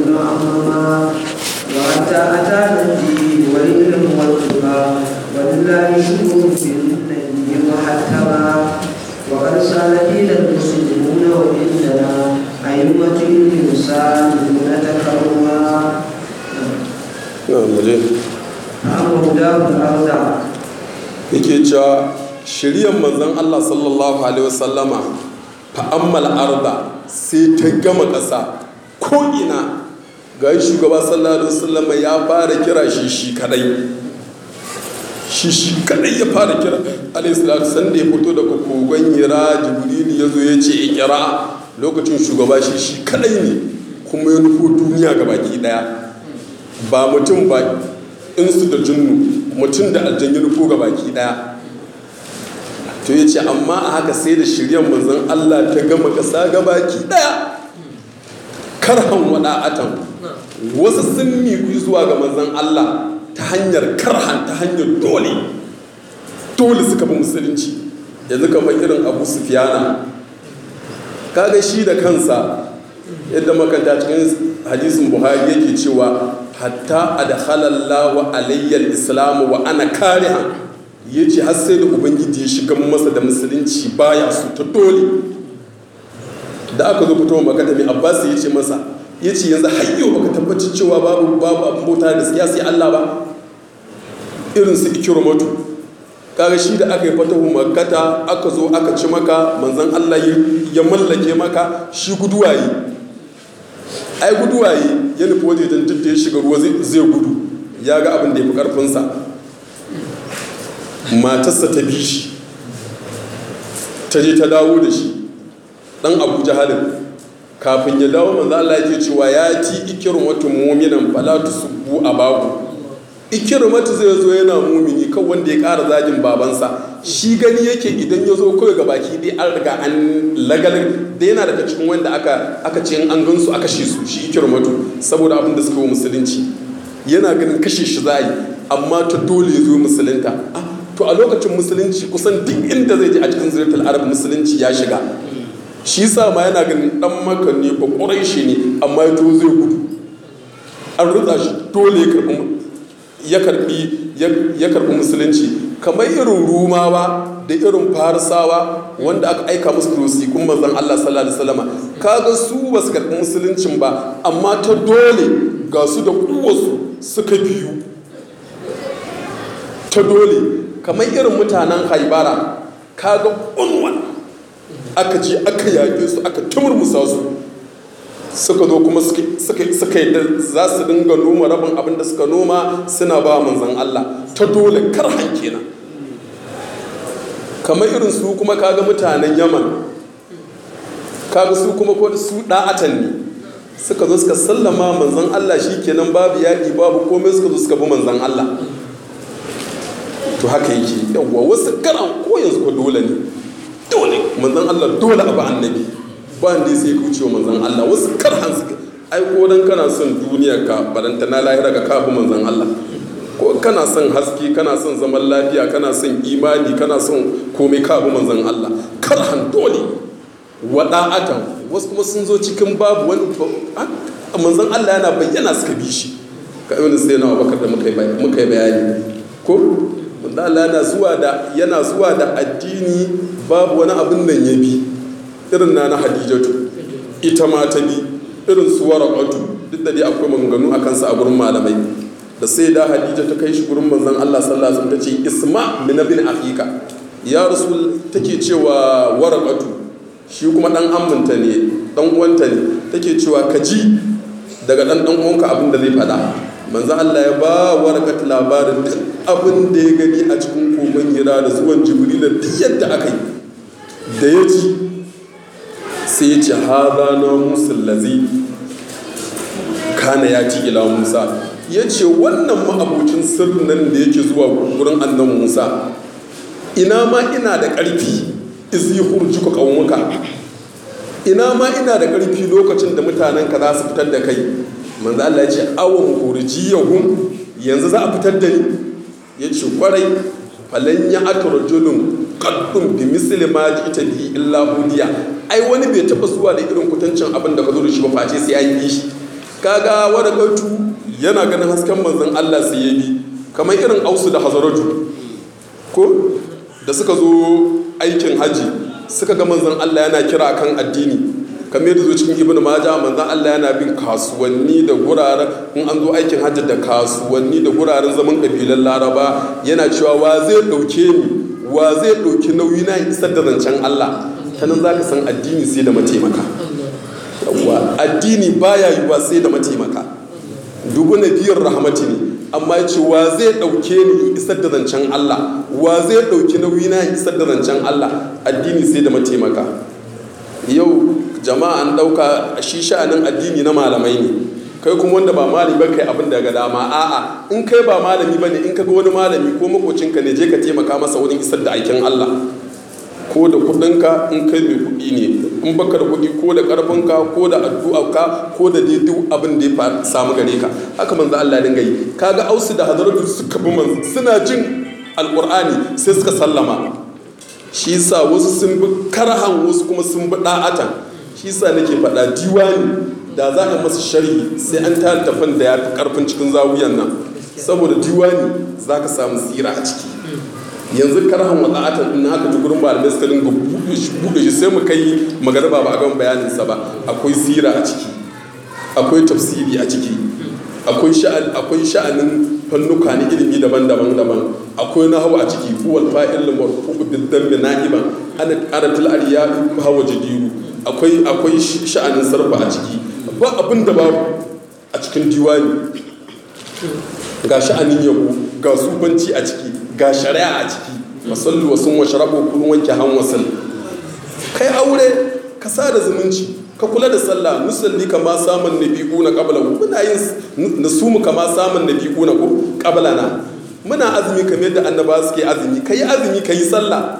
يكون عمما وحتى أتانا الدين والعلم والتقى ولله شكر في النبي محتمى وقد سال دين المسلمون وإننا أئمة المسالمون تكرما na muje أمر دار الأرض yake cewa shiryan manzon Allah sallallahu alaihi wasallama fa'ammal arda sai ta gama ƙasa ko ina ga shugaba sallallahu alaihi wasallama ya fara kira shi shi kadai shi shi kadai ya fara kira alaihi salatu sanda ya fito daga kogon hira jibril ya zo ya ce ikira lokacin shugaba shi shi kadai ne kuma ya nufo duniya ga baki daya ba mutum ba insu da jinnu mutum da aljanyi nufo ga baki daya to ya ce amma a haka sai da shiryan manzon Allah ta gama ƙasa ga baki daya karhan wada'atan wasu sun miƙu zuwa ga manzon Allah ta hanyar karhan ta hanyar dole dole suka bi musulunci yanzu kamar irin abu sufiyana kaga shi da kansa yadda makanta cikin hadisin buhari yake cewa hatta adkhalallahu alayyal islamu wa ana kariha yace har sai da ubangiji ya shiga masa da musulunci baya su ta dole da aka zo fitowa makata mai abbas ya ce masa ya ce yanzu hayyo baka tabbatar cewa babu babu abin bauta da gaskiya sai Allah ba irin su ikirmatu kaga shi da aka yi fatahu makkata aka zo aka ci maka manzon Allah ya mallake maka shi guduwaye ai guduwaye ya nufi wajejen duk da ya shiga ruwa zai gudu ya ga abin da ya fi karfinsa matarsa ta bi shi ta je ta dawo da shi dan abu jahalin kafin ya dawo manzo Allah yake cewa ya ci ikirmatu mu'minan fala tusubbu abahu ikirmatu zai zo yana mumini kan wanda ya ƙara zagin babansa shi gani yake idan ya zo kawai ga baki dai an riga an lagalin da yana daga cikin wanda aka aka ce an gan su aka shi su shi ikirmatu saboda abin da suka yi musulunci yana ganin kashe shi za yi amma ta dole ya zo musulunta to a lokacin musulunci kusan duk inda zai je a cikin zuriyar arab musulunci ya shiga shi sa ma yana ganin dan maka ne ba ƙurai shi ne amma ya to zai gudu an rutsa shi dole ya karbi ya karbi musulunci kamar irin rumawa da irin farisawa wanda aka aika musu rosikun manzon Allah sallallahu alaihi wasallam kaga su ba su karbi musuluncin ba amma ta dole ga su da kuwarsu suka biyu ta dole kamar irin mutanen haibara kaga unwan aka je aka yaƙe su aka tumurmusa su suka zo kuma suka yi za su dinga noma rabin abin da suka noma suna ba manzan Allah ta dole kar kenan kamar irin su kuma kaga mutanen yaman kaga su kuma ko su da'atan ne suka zo suka sallama manzan Allah shi kenan babu yaƙi babu komai suka zo suka bi manzan Allah to haka yake yawwa wasu karan ko yanzu ko dole ne dole manzan Allah dole abu annabi ba da sai kauce wa manzan Allah wasu karhan su ai ko dan kana son duniya ka baranta na lahira ka kafu manzan Allah ko kana son haske kana son zaman lafiya kana son imani kana son komai kafu manzan Allah karhan dole wada'atan wasu kuma sun zo cikin babu wani manzan Allah yana bayyana suka bi shi ka yi sai na bakar da muka yi bayani ko Allah yana zuwa da yana zuwa da addini babu wani abin nan ya bi irin na na hadijatu ita ma ta bi irin su waraqatu duk da dai akwai maganganu a kansa a gurin malamai da sai da hadija ta kai shi gurin manzon Allah sallallahu alaihi wasallam ta ce isma min bin akhika ya rasul take cewa waraqatu shi kuma dan amminta ne dan uwanta ne take cewa ka ji daga dan dan uwanka abin da zai faɗa manzo Allah ya ba warqat labarin duk abin da ya gani a cikin kogon hira da zuwan jibril da duk yadda aka yi da ya ji sai ya ce haza na musul lazi kana ya ci ila musa ya ce wannan ma'abocin sirrin nan da yake zuwa wurin annan musa ina ma ina da ƙarfi izi hurjuka ƙaunuka ina ma ina da ƙarfi lokacin da mutanen ka za su fitar da kai manzo Allah ya ce awon hurjiyahum yanzu za a fitar da ni ya ce kwarai falan ya aka rajulun kaddun bi misli ma ji ita bi illa hudiya ai wani bai taba zuwa da irin kutancin abin da ka zo da shi ba face sai an yi shi kaga wani kautu yana ganin hasken manzon Allah sai ya bi kamar irin ausu da hazaraju ko da suka zo aikin haji suka ga manzon Allah yana kira kan addini kamar yadda zo cikin ibnu maja manzon Allah yana bin kasuwanni da guraren in an zo aikin hajji da kasuwanni da guraren zaman kabilan laraba yana cewa wa zai dauke ni wa zai dauki nauyi na isar da zancen Allah ta nan zaka san addini sai da mataimaka yawwa addini baya yiwa sai da mataimaka dubu na biyar rahmati ne amma ya ce wa zai ɗauke ni in isar da zancen Allah wa zai ɗauki nauyi na in isar da zancen Allah addini sai da mataimaka yau jama'a an ɗauka shi sha'anin addini na malamai ne kai kuma wanda ba malami ba kai abin daga dama a'a in kai ba malami ba ne in ka ga wani malami ko makocinka ne je ka taimaka masa wurin isar da aikin Allah ko da kudinka in kai mai kudi ne in baka da kudi ko da karfinka ko da addu'arka ko da dai duk abin da ya samu gare ka haka manzo Allah dinga yi kaga ausu da hadaratu suka bi manzo suna jin alqur'ani sai suka sallama shi yasa wasu sun bi karhan wasu kuma sun bi da'atan shi yasa nake faɗa diwani da za a masa sharhi sai an tara tafan da ya fi karfin cikin zawuyan nan saboda diwani za ka samu tsira a ciki yanzu karhan wada'atan in haka ji gurin malamai suka dinga buɗe shi sai mu kai magariba ba a gan bayaninsa ba akwai sira a ciki akwai tafsiri a ciki akwai sha'an akwai sha'anin fannuka na ilimi daban-daban daban akwai nahwu a ciki huwal fa'il marfu bid dammi na'iban ana qaratul ariyadu hawa jadiru akwai akwai sha'anin sarfa a ciki ba abin da babu a cikin diwani ga sha'anin yabo ga sufanci a ciki ga shari'a a ciki masallu wasu washarabu kun wanke han wasan kai aure ka sa da zumunci ka kula da sallah musalli kama samun nabi'u na qabla muna yin nasumu kama samun nabi'u na ko qabla na muna azumi kamar yadda annaba suke azumi kai azumi kai sallah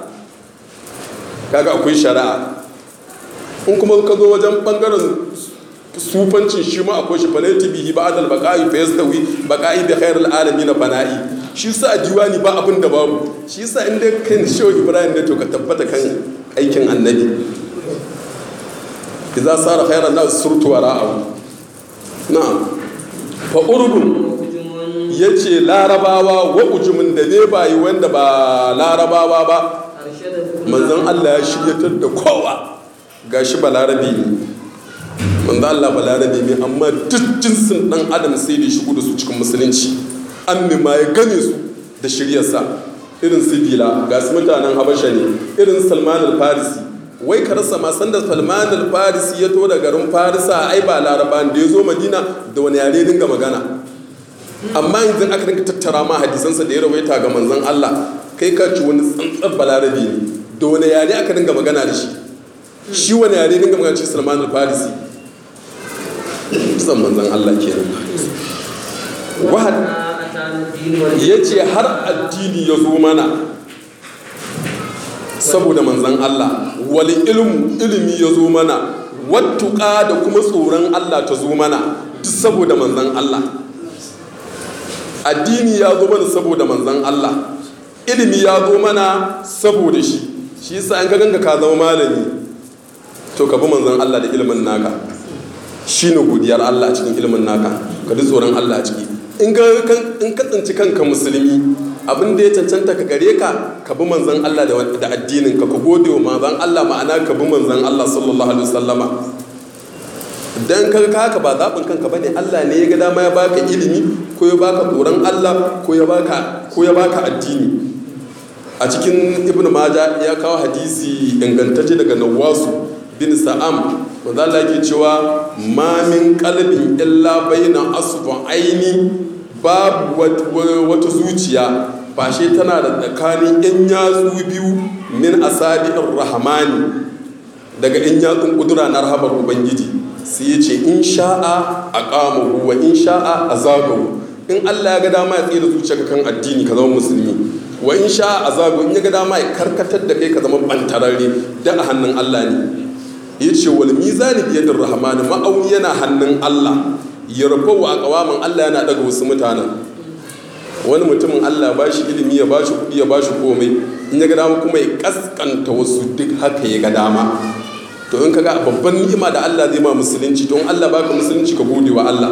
kaga akwai shari'a in kuma ka zo wajen bangaren sufancin shi ma akwai shi falaiti bihi ba'dal baqa'i fa yastawi baqa'i bi khairil alamin bana'i shi sa diwani ba abin da babu shi sa inda kai shehu ibrahim ne to ka tabbata kan aikin annabi idza sara khairan nas surtu wara'ahu na'am fa urbun yace larabawa wa ujumin da ne bayi wanda ba larabawa ba manzon Allah ya shiryatar da kowa gashi balarabi ne manzo Allah balarabe ne amma duk jinsin dan adam sai da shigo da su cikin musulunci an ma ya gane su da shiryarsa irin sibila ga su mutanen habasha ne irin salman al-farisi wai ka rasa ma sanda salman al-farisi ya to da garin farisa ai ba laraba da ya zo madina da wani yare dinga magana amma yanzu aka dinga tattara ma hadisansa da ya rawaita ga manzon Allah kai ka ci wani tsantsar balarabe ne da wani yare aka dinga magana da shi shi wani yare dinga magana shi salman al-farisi zan manzan Allah ke wahad ya ce har addini ya zo mana saboda manzan Allah wali ilmu ilimi ya zo mana wattuka da kuma tsoron Allah ta zo mana duk saboda manzan Allah addini ya zo mana saboda manzan Allah ilimi ya zo mana saboda shi shi yasa an ka ganga ka zama malami to ka bi manzan Allah da ilimin naka shi ne godiyar Allah cikin ilimin naka ka ji tsoron Allah ciki in ka tsinci kanka musulmi abin da ya cancanta ka gare ka ka bi manzan Allah da addinin ka ka gode wa manzan Allah ma'ana ka bi manzan Allah sallallahu alaihi wasallama dan ka haka ba zaɓin kanka bane Allah ne ya ga dama ya baka ilimi ko ya baka tsoron Allah ko ya baka ko ya baka addini a cikin ibnu maja ya kawo hadisi ingantacce daga nawasu bin sa'am wanda Allah yake cewa ma min qalbin illa baina aini babu wata zuciya fashe tana da tsakanin yan yatsu biyu min asabi'ir rahmani daga yan yatsun kudura na rahabar ubangiji sai ya ce in sha'a aqamahu wa in sha'a azagahu in Allah ya ga dama ya tsira zuciyarka kan addini ka zama musulmi wa in sha'a azagahu in ya ga dama ya karkatar da kai ka zama bantararre da a hannun Allah ne ya ce wal mizani biyadin rahmani ma'auni yana hannun Allah ya rufa wa kawamin Allah yana daga wasu mutanen wani mutumin Allah ba shi ilimi ya ba shi kuɗi ya ba shi komai in ya ga dama kuma ya kaskanta wasu duk haka ya ga dama to in kaga babban ni'ima da Allah zai ma musulunci to in Allah baka musulunci ka gode wa Allah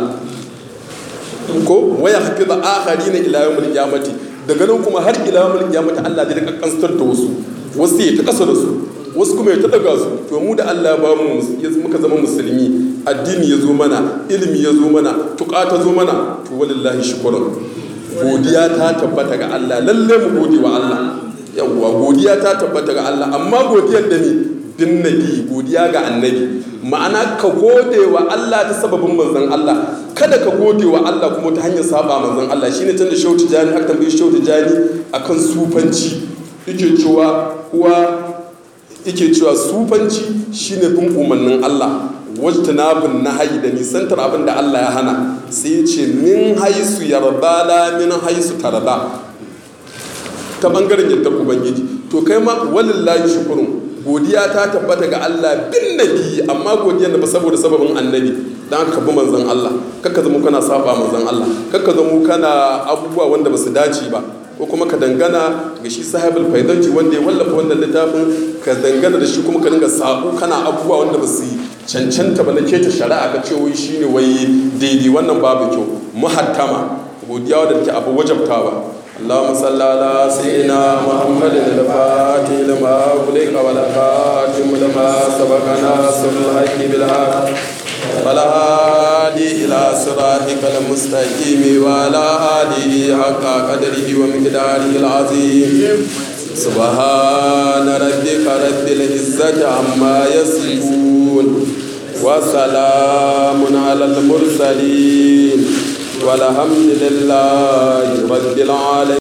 ko waya hafiza akharina ila yawmil qiyamati daga nan kuma har ila yawmil qiyamati Allah zai kaskanstar da wasu wasu ya ta kasa da su wasu kuma ya ta daga su to mu da Allah ba mu muka zama musulmi addini ya zo mana ilimi ya zo mana tuƙa ta zo mana to walillahi shukran godiya ta tabbata ga Allah lalle mu gode wa Allah yawwa godiya ta tabbata ga Allah amma godiyar da ni bin nabi godiya ga annabi ma'ana ka gode wa Allah ta sababin manzon Allah kada ka gode wa Allah kuma ta hanyar saba manzon Allah shine tun da shautu jani aka tambayi shautu jani akan sufanci yake cewa kuwa yake cewa sufanci shine bin umarnin Allah wajtanabun nahayi da nisantar abin da Allah ya hana sai ya ce min haisu yarda la min haisu tarda ta bangaren yadda ubangiji to kai ma walillahi shukurun godiya ta tabbata ga Allah bin nabi amma godiyar da ba saboda sababin annabi dan aka bi manzon Allah kakka zama kana saba manzon Allah kakka zama kana abubuwa wanda ba su dace ba ko kuma ka dangana ga shi sahibul faidanci wanda ya wallafa wannan littafin ka dangana da shi kuma ka dinga sabo kana abubuwa wanda ba su cancanta ba na keta shari'a ka ce wai shine wai daidai wannan babu kyau muhattama godiya wadda take abu wajabtawa اللهم صل على سيدنا محمد الفاتح لما أغلق والخاتم لما سبق ناصر الحق بالحق ولا هادي إلى صراطك المستقيم وعلى آله حق قدره ومقداره العظيم سبحان ربك رب العزة عما يصفون وسلام على المرسلين والحمد لله رب العالمين